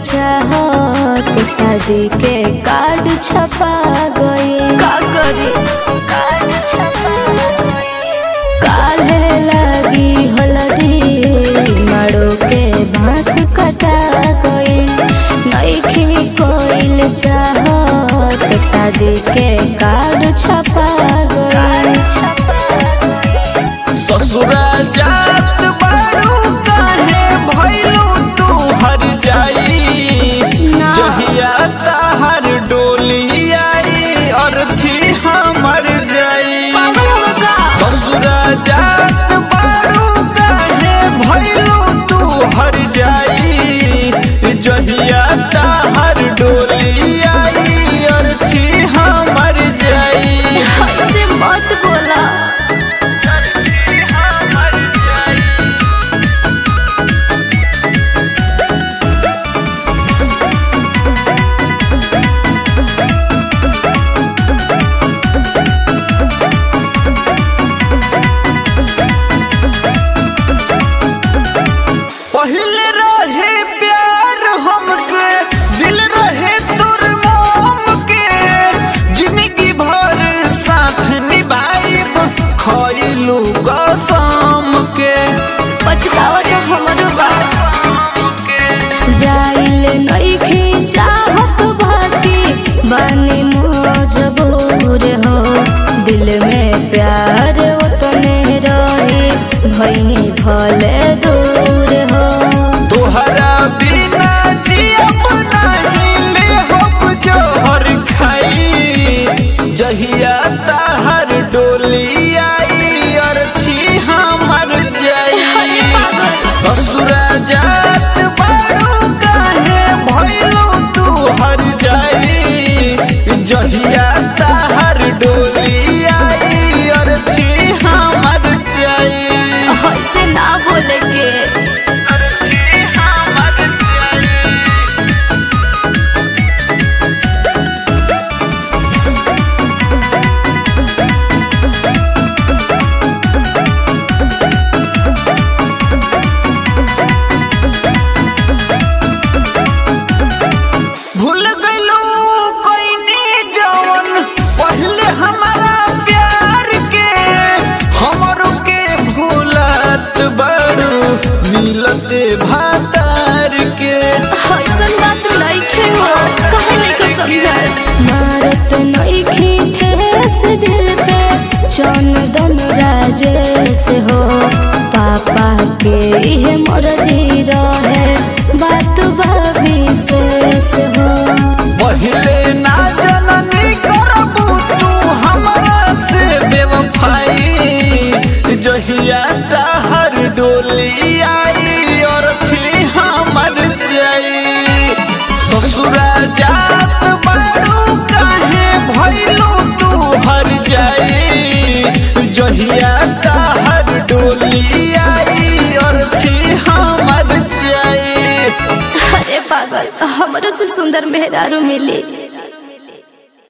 चाहत शादी के कार्ड छपा गई का करी काले लगी हल्दी मारो के बांस कटा गई नईखी कोइल चाहत शादी के कार्ड छपा गई ससुरा जात बारू काहे भइलू तू हर जाई ना। जहिया ताहर डोली आई अर्थी हमर जाई पागल हो का ससुरा जात बारू काहे भइलू तू हर जाई जहिया ताहर डोली आई अर्थी हमर जाई ऐसे मत बोला अर्थी हमर जाई पहले रहे प्यार हमसे दिल रहे तुर मोम के जिंदगी भर साथ निभाइब खइलू कसम के पछतावा तो हमरो बा जाइल नईखी चाहत भाती बानी मजबूर हो दिल में प्यार उतने रही भैनी भले दूर हो तोहरा बिना जियब नहीं ले हम जोहर खाई जहिया ताहर डोली आई अर्थी हमर जाई ससुरा जात बारू काहे भइलू तू हर जाई जहिया ताहर डोली आई अर्थी हमर जाई ऐसे ना बोले के अर्थी हमर जाई भूल गइलू कोइनी जवन पहले हमारा प्यार के हमरो के भूलत बड़ू मिलते भातार के ऐसन बात नइखे हो काहे नहीं को समझा मारत नईखी ठेस दिल पे चंदन राजेश हो पापा के ये मर्जी रहे बात भाभी शेष हो पहले ना जननी करबू तू हमरा से बेवफाई जहिया ताहर डोली आई और थी हमर जाई ससुरा जात बारू काहे भइलू तू हर जाई जहिया ताहर डोली आई और थी हमर जाई अरे पागल हमरो से सुंदर मेहरारू मिली